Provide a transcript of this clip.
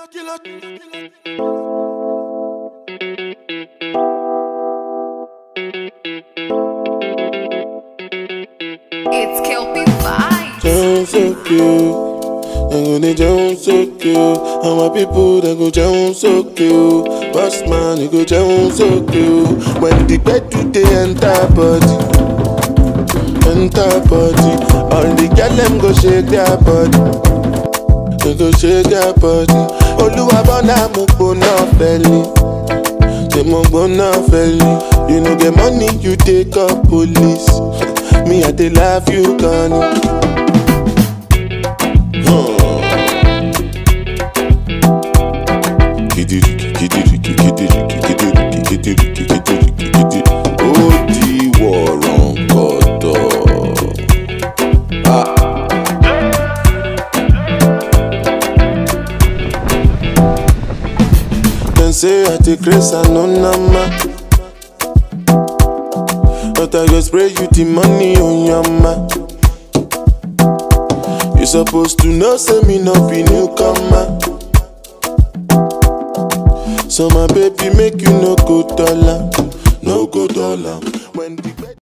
It's Kelpie Vibes. Sound so cute. They go they sound so cute. And my people they go sound so cute. Boss man, you go sound so cute. When the bed do they enter body, enter body. All the girl them go shake their body. They go shake their body. Oluwa bona mo gbona feli. Say mo gbona feli. You no get money, you take up police. Me I dey love you, Connie. Kidiriki, kidiriki, kidiriki, kidiriki, kidiriki, kidiriki, kidiriki. Ó di wọ̀rọ̀ǹkọ̀dọ̀. Dem say I take grace and no nama. But I go spray you the money on your ma. You supposed to know, say me no be newcomer. So my baby make you no go dollar, no go dollar. When the